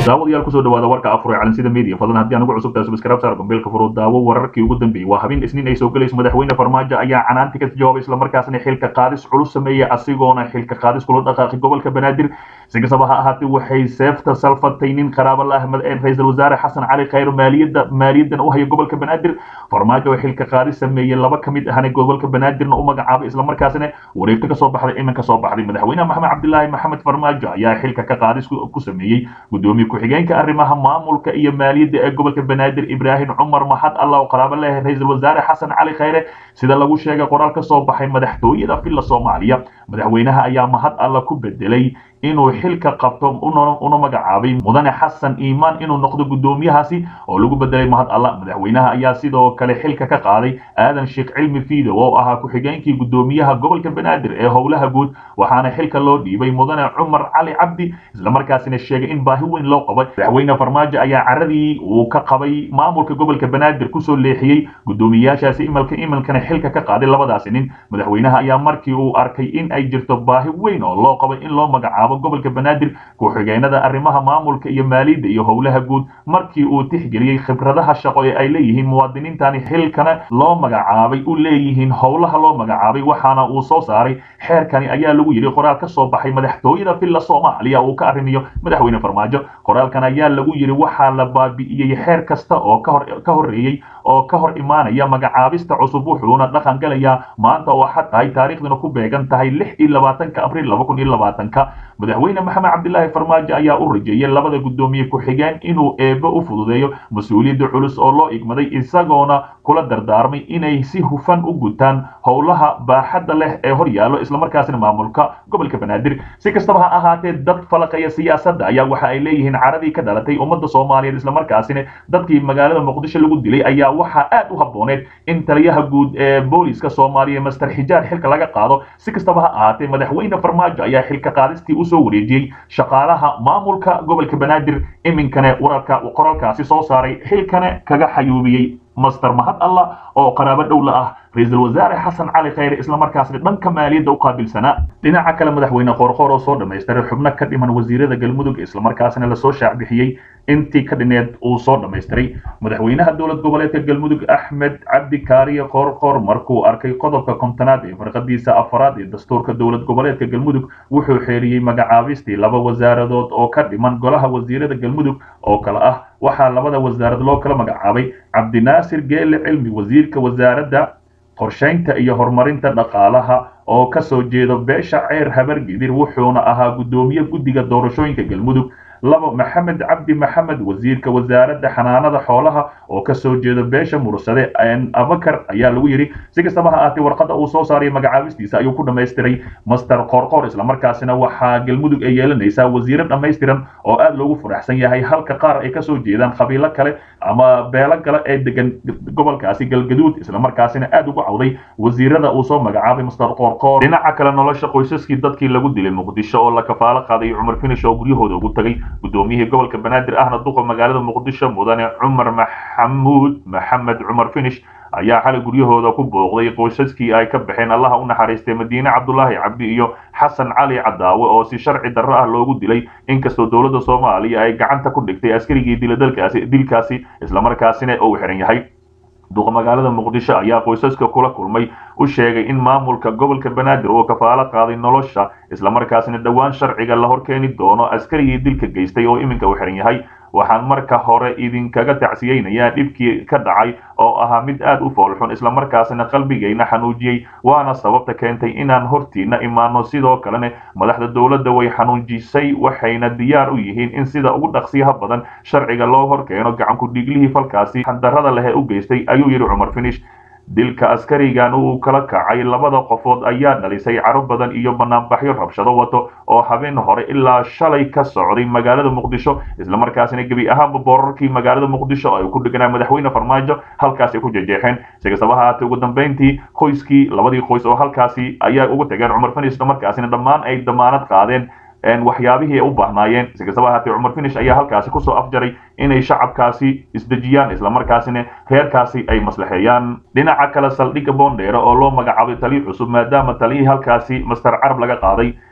daawadayaal kusoo dhawaada warka afur ee calansida media fadlan haddii aan ugu cusubtahay subscribe saar gombeelka furo daawo wararkii ugu dambeeyey waa habeen isniin ay soo galayso madaxweyne farmaajo ayaa canaanti ka jawaabay islamarkaasna xilka qaadis culus sameeyey asigoona xilka qaadis kula dhaqaaqay gobolka banaadir si kastaba ha ahaatee waxay seefta salfatay nin qaraabo la ahmed ee ra-iisul wasaare xasan cali khayr maaliyadda maaliyadan u haya gobolka banaadir farmaajo oo xilka qaadis sameeyey laba ka mid ahna gobolka banaadirna u magacaabay islamarkaasna wareegto kasoo baxday iminka soo baxday madaxweyne maxamed cabdilaahi maxamed farmaajo ayaa xilka ka qaadis ku sameeyey gudoomiye ku-xigeenka arrimaha maamulka iyo maaliyadda ee gobolka banaadir ibraahim cumar maxad allah oo qaraabo leeyahay ra-iisul wasaare xasan cali khayre sida lagu sheegay qoraal ka soo baxay madaxtooyada villa soomaaliya madaxweynaha ayaa mahad alla ku bedelay inuu xilka qabto una magacaabay mudane xasan iimaan inuu noqdo guddoomiyahaasi oo lagu bedelay mahad alla madaxweynaha ayaa sidoo kale xilka ka qaaday aadan sheekh cilmi fiidow oo ahaa ku-xigeenkii guddoomiyaha gobolka banaadir ee howlaha guud waxaana xilka loo dhiibay mudane cumar cali cabdi islamarkaasina sheegay in baahi weyn loo qabay madaxweyne farmaajo ayaa caradii uu ka qabay maamulka gobolka banaadir kusoo leexiyey guddoomiyayaashaasi imalka imalkana xilka ka qaaday labadaasi nin madaxweynaha ayaa markii uu arkay in ay jirto baahi weyn oo loo qabay in loo magacaabo gobolka banaadir ku-xigeenada arrimaha maamulka iyo maaliyadda iyo howlaha guud markii uu tixgeliyey khibradaha shaqo ee ay leeyihiin muwaadiniintani xilkana loo magacaabay u leeyihiin howlaha loo magacaabay waxaana uu soo saaray xeerkani ayaa lagu yidhi qoraal ka soo baxay madaxtooyada villa soomaaliya uu ka arrimiyo madaxweyne farmaajo qoraalkan ayaa lagu yidhi waxaa la baabi'iyey xeer kasta oo ka horreeyey oo ka hor imaanaya magacaabista cusub wuxuuna dhaqan galayaa maanta oo xad tahay taariikhduna ku beegan tahay lix iyo labaatanka abriil laba kun iyo labaatanka madaxweyne maxamed cabdilaahi farmaajo ayaa u rajeeyay labada guddoomiye ku-xigeen inuu eebbe u fududeeyo mas-uuliyadda culus oo loo igmaday isagoona kula dardaarmay inay si hufan u gutaan howlaha baaxadda leh ee hor yaallo islamarkaasina maamulka gobolka banaadir si kastaba ha ahaatee dad falaqaya siyaasadda ayaa waxa ay leeyihiin caradii ka dhalatay ummadda soomaaliyeed islamarkaasina dadkii magaalada muqdisho lagu dilay ayaa waxaa aad u habbooneed in taliyaha guud ee booliska soomaaliya master xijaar xilka laga qaado si kastaba ha ahaatee madaxweyne farmaajo ayaa xilka qaadistii usoo wareejiyey shaqaalaha maamulka gobolka banaadir iminkana wararka qoraalkaasi soo saaray xilkana kaga xayuubiyey master mahad allah oo qaraabo dhowla ah ra-iisul wasaare xasan cali khayre islamarkaasna dhanka maaliyadda u qaabilsanaa dhinaca kale madaxweyne qoorqoor oo soo dhamaystiray xubno ka dhiman wasiirada galmudug islamarkaasna lasoo shaacbixiyey intii ka dhineed uu soo dhamaystiray madaxweynaha dowlad goboleedka galmudug axmed cabdi kaariye qoorqoor markuu arkay qodobka kontonaad ee farqadiisa afaraad ee dastuurka dowlad goboleedka galmudug wuxuu xeeriyey magacaabistii laba wasaaradood oo ka dhiman golaha wasiirada galmudug oo kale ah waxaa labada wasaarad loo kala magacaabay cabdinaasir geele cilmi wasiirka wasaaradda qorshaynta iyo horumarinta dhaqaalaha oo ka soo jeedo beesha ceer habargidir wuxuuna ahaa guddoomiye guddiga doorashooyinka galmudug labo maxamed cabdi maxamed wasiirka wasaaradda xanaanada xoolaha oo ka soo jeeda beesha mursade abakar ayaa lagu yidhi si kastaba ha ahaatee warqadda uu soo saaray magacaabistiisa ayuu ku dhamaystiray master qoorqoor islamarkaasina waxaa galmudug ay yeelanaysaa wasiiro dhammaystiran oo aad loogu faraxsan yahay halka qaar ay kasoo jeedaan qabiilo kale ama beelo kale ee degan gobolkaasi galgaduud islamarkaasina aad ugu cawday wasiirada uu soo magacaabay master qoorqoor dhinaca kale nolosha qoysaskii dadkii lagu dilay muqdisho oo la kafaalo qaaday cumar finish oo guryahooda ugu tagay guddoomiyihii gobolka banaadir ahna duqa magaalada muqdisho mudane cumar maxamuud maxamed cumar finish ayaa xalay guryahooda ku booqday qoysaskii ay ka baxeen allaha u naxariistay madiine cabdulaahi cabdi iyo xasan cali cadaawe oo si sharci darro ah loogu dilay inkastoo dowladda soomaaliya ay gacanta ku dhigtay askarigii dila dalkaasi dilkaasi islamarkaasina uu xiran yahay duqa magaalada muqdisho ayaa qoysaska kula kulmay u sheegay in maamulka gobolka banaadir uu kafaalo qaaday nolosha islamarkaasina dhowaan sharciga la horkeeni doono askarigii dilka geystay oo iminka u xiran yahay waxaan marka hore idinkaga tacsiyeynayaa dhibkii ka dhacay oo ahaa mid aad u foolxun islamarkaasina qalbigayna xanuujiyey waana sababta keentay inaan hortiina imaano sidoo kalena madaxda dowladda way xanuujisay waxayna diyaar u yihiin in sida ugu dhaqsiyaha badan sharciga loo horkeeno gacanku dhiiglihii falkaasi xandarrada leh ee u geystay ayuu yidhi cumar finish dilka askarigan uu kala kacay labada qofood ayaa dhalisay caro badan iyo banaanbaxyo rabshado wato oo habeen hore ilaa shalay ka socday magaalada muqdisho islamarkaasina gebi ahaanba boorarkii magaalada muqdisho ay ku dhiganaa madaxweyne farmaajo halkaasi ku jejeexeen si kastaba haatee ugu dambeyntii qoyskii labadii qoys oo halkaasi ayaa ugu tageen cumar finish islamarkaasina dhammaan ay damaanad qaadeen waxyaabihii ay u baahnaayeen si kastaba haatee cumar finish ayaa halkaasi kusoo afjaray inay shacabkaasi isdejiyaan islamarkaasina reerkaasi ay maslaxeeyaan dhinaca kale saldhigga boondheere oo loo magacaabay taliyo cusub maadaama taliyihii halkaasi master carab laga qaaday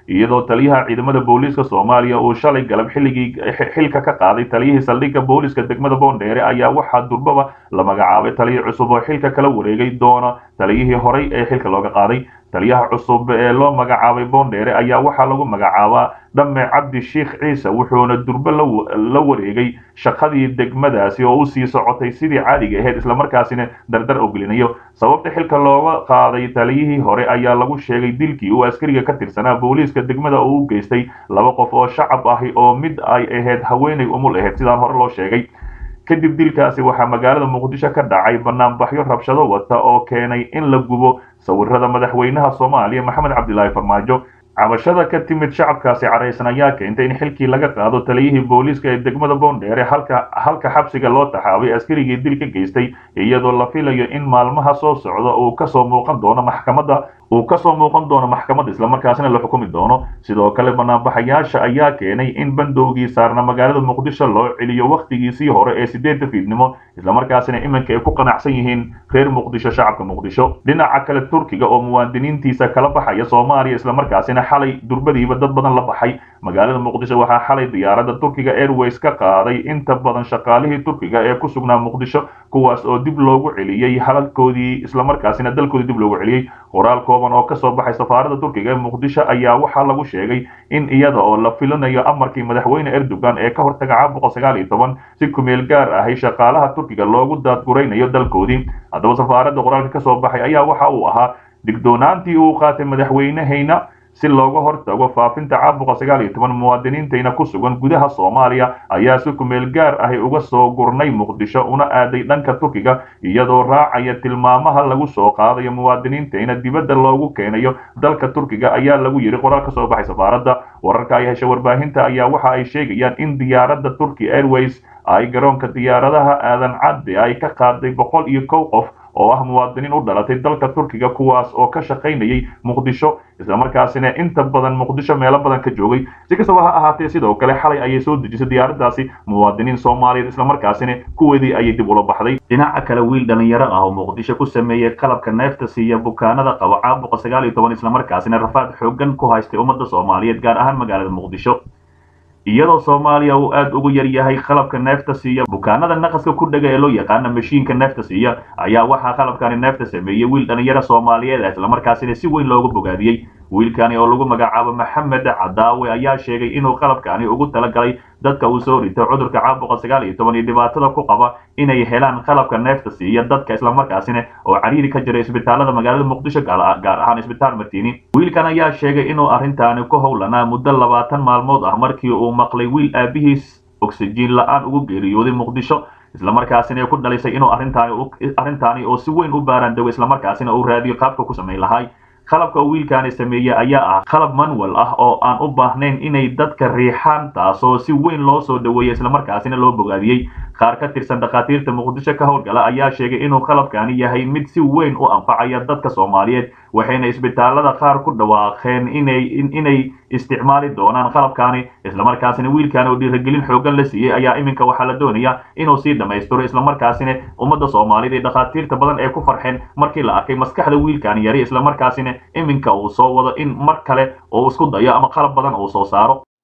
iyadoo taliyaha ciidamada booliiska soomaaliya uu shalay galab xilligii xilka ka qaaday taliyihii saldhigga booliiska degmada boondheere ayaa waxaa durbaba la magacaabay taliya cusub oo xilka kala wareegay doona taliyihii horey ee xilka looga qaaday taliyaha cusub ee loo magacaabay boondheere ayaa waxaa lagu magacaabaa dhamme cabdi sheikh ciise wuxuuna durbe la wareegay shaqadii degmadaasi oo u sii socotay sidii caadiga ahayd islamarkaasina dardar ogelinayo sababta xilka looga qaaday taliyihii hore ayaa lagu sheegay dilkii uu askariga ka tirsanaa booliiska degmada oo u geystay laba qof oo shacab ahi oo mid ay ahayd haweenay umul ahayd sidaan hore loo sheegay kadib dilkaasi waxaa magaalada muqdisho ka dhacay banaanbaxyo rabshado wata oo keenay in la gubo sawirada madaxweynaha soomaaliya maxamed cabdilaahi farmaajo cabashada ka timid shacabkaasi caraysan ayaa keentay in xilkii laga qaado taliyihii booliiska ee degmada boondheere halka halka xabsiga loo taxaabay askarigii dil ka geystay iyadoo la filayo in maalmaha soo socda uu kasoo muuqan doono maxkamadda uu kasoo muuqan doono maxkamadda islamarkaasina la xukumi doono sidoo kale banaanbaxayaasha ayaa keenay in bandowgii saarna magaalada muqdisho loo celiyo wakhtigiisii hore ee sideedda fiidnimo islamarkaasina iminka ay ku qanacsan yihiin reer muqdisho shacabka muqdisho dhinaca kale turkiga oo muwaadiniintiisa kala baxaya soomaaliya islamarkaasina xalay durbadiiba dad badan la baxay magaalada muqdisho waxaa xalay diyaaradda turkiga airways ka qaaday inta badan shaqaalihii turkiga ee ku sugnaa muqdisho kuwaas oo dib loogu celiyey halalkoodii islamarkaasina dalkoodii dib loogu celiyey qoraal kooban oo kasoo baxay safaaradda turkiga ee muqdisho ayaa waxaa lagu sheegay in iyada oo la filinayo amarkii madaxweyne erdogan ee ka hortaga caabuqa sagaal iyo toban si kumeel gaar ahay shaqaalaha turkiga loogu daadguraynayo dalkoodii haddaba safaaradda qoraalka kasoo baxay ayaa waxa uu ahaa digdoonaantii uu qaatay madaxweynehayna si looga hortago faafinta caabuqa sagaal iyo toban muwaadiniintayna ku sugan gudaha soomaaliya ayaa si kumeel gaar ahi uga soo gurnay muqdisho una aaday dhanka turkiga iyadoo raacaya tilmaamaha lagu soo qaadayo muwaadiniintayna dibadda loogu keenayo dalka turkiga ayaa lagu yidhi qoraal ka soo baxay safaaradda wararka ay heshay warbaahinta ayaa waxa ay sheegayaan in diyaaradda turkey airways ay garoonka diyaaradaha aadan cadde ay ka qaaday boqol iyo kow qof oo ah muwaadiniin u dhalatay dalka turkiga kuwaas oo ka shaqaynayay muqdisho islamarkaasina inta badan muqdisho meelo badan ka joogay si kastaba ha ahaatee sidoo kale xalay ayay soo dejisay diyaaradaasi muwaadiniin soomaaliyeed islamarkaasina kuweedii ayay dib ula baxday dhinaca kale wiil dhalinyaro ah oo muqdisho ku sameeyey qalabka neefta siiya bukaanada qaba caabuqa sagaal iyo toban islamarkaasina rafaad xoogan ku haystay ummadda soomaaliyeed gaar ahaan magaalada muqdisho iyadoo soomaaliya uu aad ugu yar yahay qalabka neefta siiya bukaanada naqaska ku dhega ee loo yaqaana mashiinka neefta siiya ayaa waxaa qalabkani neefta sameeyey wiil dhalinyaro soomaaliyeed ah islamarkaasina si weyn loogu bogaadiyey wiilkani oo lagu magacaabo maxamed cadaawe ayaa sheegay inuu qalabkani ugu talagalay dadka uu soo rito cudurka caabuqa sagaal iyo toban iyo dhibaatada ku qaba inay helaan qalabka neefta siiya dadka islamarkaasina oo cariiri ka jira isbitaalada magaalada muqdisho gaar ahaan isbitaal martini wiilkan ayaa sheegay inuu arrintaani ku howlanaa muddo labaatan maalmood ah markii uu maqlay wiil aabihiis oksijiin la-aan ugu geeriyooday muqdisho islamarkaasina ay ku dhalisay inuu arrintaani arrintaani oo si weyn u baaraan dago islamarkaasina uu raadiyo qaabka ku samayn lahay qalabka uu wiilkaani sameeyey ayaa ah qalab manual ah oo aan u baahnayn inay dadka riixaan taasoo si weyn loo soo dhaweeyey islamarkaasina loo bogaadiyey qaar ka tirsan dhakhaatiirta muqdisho ka howlgala ayaa sheegay inuu qalabkani yahay mid si weyn u anfacaya dadka soomaaliyeed waxayna isbitaalada qaar ku dhawaaqeen inay inay isticmaali doonaan qalabkani islamarkaasina wiilkan oo dhiirigelin xoogan la siiyey ayaa iminka waxaa la doonayaa inuu sii dhammaystiro islamarkaasina ummadda soomaaliyeed ee dhakhaatiirta badan ee ku farxeen markii la arkay maskaxda wiilkan yari islamarkaasina iminka uu soo wado in mar kale oo isku dayo ama qalab badan uu soo saaro